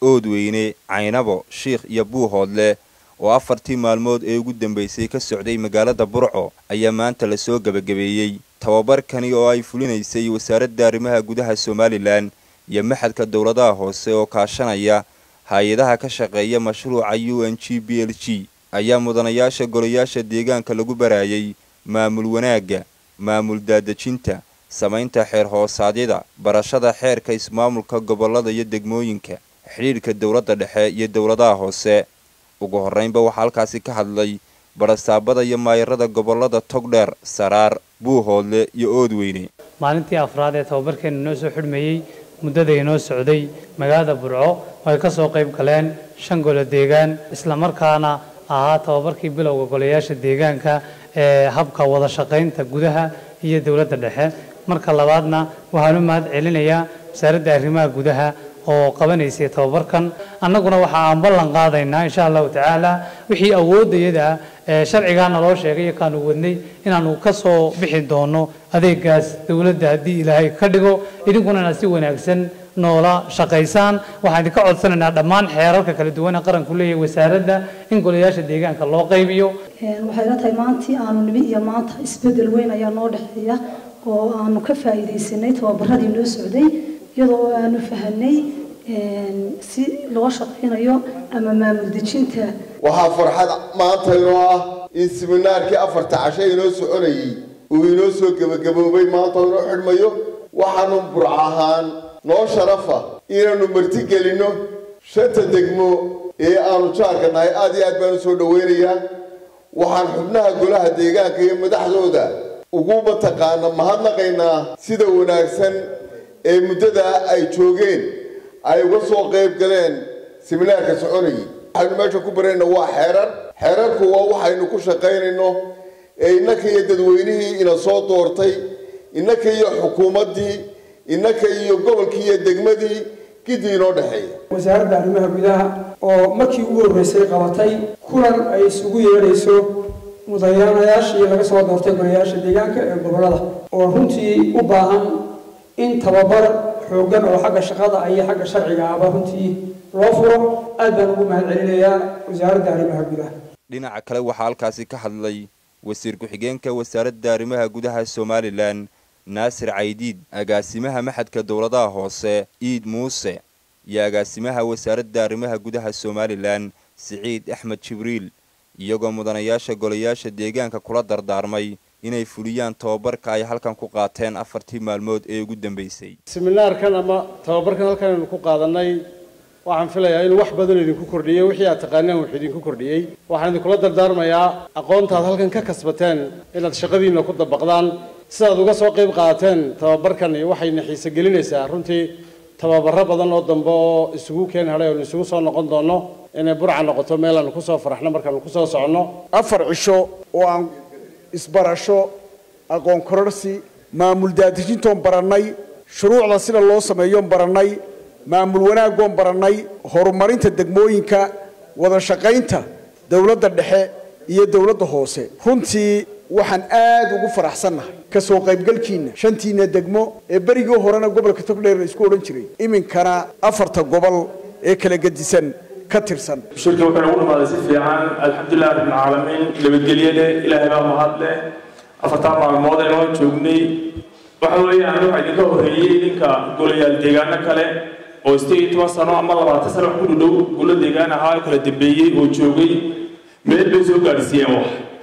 oodweyne caynabo shiikh iyo buuhoodle oo afartii maalmood ee ugu dambaysay ka socday magaalada burco ayaa maanta lasoo gebagabeeyey tababarkani oo ay fulinaysay wasaaradda arrimaha gudaha somalilan iyo maxadka dowladaha hoose oo kaashanaya hay-adaha ka shaqeeya mashruuca u n g b l g ayaa mudanayaasha golayaasha deegaanka lagu baraayay maamul wanaagga maamul daadejinta samaynta xeer hoosaadyada barashada xeerka ismaamulka gobollada iyo degmooyinka xidhiidhka dowladda dhexe iyo dowladaha hoose ugu horraynba waxaa halkaasi ka hadlay barasaabada iyo maayarada gobollada togdheer saraar buuhoodle iyo oodweyne maalintii afraad ee tababarkeena inoo soo xidhmeeyey muddada inoo socday magaalada burco ay ka soo qayb galeen shan golo deegaan islamarkaana ahaa tababarkii bilowga golayaasha deegaanka ee habka wada shaqaynta gudaha iyo dowladda dhexe marka labaadna waxaan u mahad celinayaa wasaaradda arrimaha gudaha oo qabanaysay tababarkan annaguna waxa aan ballan qaadaynaa insha allahu tacaala wixii awooddayada ah ee sharcigaana loo sheegay iyo kaanu wadnay inaanu ka soo bixi doono adeegaas dowladda haddii ilaahay ka dhigo idinkuna inaad si wanaagsan noola shaqaysaan waxaan idinka codsanaynaa dhammaan xeerarka kala duwan ee qaranku leeyahay wasaaradda in golayaasha deegaanka loo qaybiyo waxay la tahay maantii aanu nibi iyo maanta isbedel weyn ayaa noo dhexeeya oo aanu ka faa'iidaysanay tababaradii noo socday iyadoo aanu fahanay si loo shaqaynayo ama maamul dejinta waxaa farxad maanta inoo ah in siminaarkii afarta casho inoo soconayay uu inoo soo gebagaboobay maanta inoo xidhmayo waxaanu burc ahaan noo sharafa inaanu martigelinno shanta degmo ee aanu jaarka nahay aad iyo aad baanu soo dhowaynayaa waxaan xubnaha golaha deegaanka iyo madaxdooda ugu mataqaana mahadnaqaynaa sida wanaagsan ee muddadaa ay joogeen ay uga soo qayb galeen siminaarka soconayay waxaynu meesha ku barayna waa xeerar xeerarku waa waxaynu ku shaqaynayno ee innaka iyo dadweynihii ina soo doortay innaka iyo xukuumaddii innaka iyo gobolkii iyo degmadii gidii inoo dhexeeya wasaaradda arrimaha gudaha oo markii ugu horreysay qabatay kulan ay isugu yeedhayso mudanayaashii laga soo doortay golayaasha deegaanka ee gobollada oo runtii u baahan in tababar xooggan oo xagga shaqada iyo xagga sharciga ahba runtii loo furo aad baan ugu mahad celinayaa wasaaradda arrimaha gudaha dhinaca kale waxaa halkaasi ka hadlay wasiir ku-xigeenka wasaaradda arrimaha gudaha somalilan naasir caydiid agaasimaha maxadka dowladaha hoose iid muuse iyo agaasimaha wasaaradda arrimaha gudaha somalilan siciid axmed jibriil iyagoo mudanayaasha golayaasha deegaanka kula dardaarmay inay fuliyaan tababarka ay halkan ku qaateen afartii maalmood ee ugu dambaysay siminaarkan ama tababarkan halkan aynu ku qaadanay waxaan filayaa inuu wax badan idinku kordhiyey wixii aad taqaaneen wuxuu idinku kordhiyey waxaan idinkula dardaarmayaa aqoontaad halkan ka kasbateen inaad shaqadiinna ku dabaqdaan sidaad uga soo qayb qaateen tababarkani waxayna xiise gelinaysaa runtii tababaro badan oo dambe oo isugu keen hadhay oonu isugu soo noqon doono inay burca noqoto meel aanu kusoo faraxno markaanu kusoo soconno afar cisho oo aan isbarasho aqoon kororsi maamul daadejintoon barannay shuruucda sida loo sameeyoon barannay maamul wanaaggoon barannay horumarinta degmooyinka wada shaqaynta dowladda dhexe iyo dowladda hoose runtii waxaan aad ugu faraxsannahay ka soo qaybgalkiinna shantiina degmo ee berigii horena gobolka togdheer la isku odhan jiray iminkana afarta gobol ee kala gedisan ka tirsan shirka wuxuu nagu dhamaaday si fiican alxamdulilah rabbilcaalamiin nabadgelye leh ilaahay baa mahad leh afartaa maalmood ee noo joognay waxa weeyaan waxaa idinka horreeyey idinka golayaal deegaano kale oo sideed iyo toban sano ama labaatan sano wax ku dhudhow golo deegaan ahaa kala dambeeyey oo joogay meel bay soo gaadhsiiyeen wax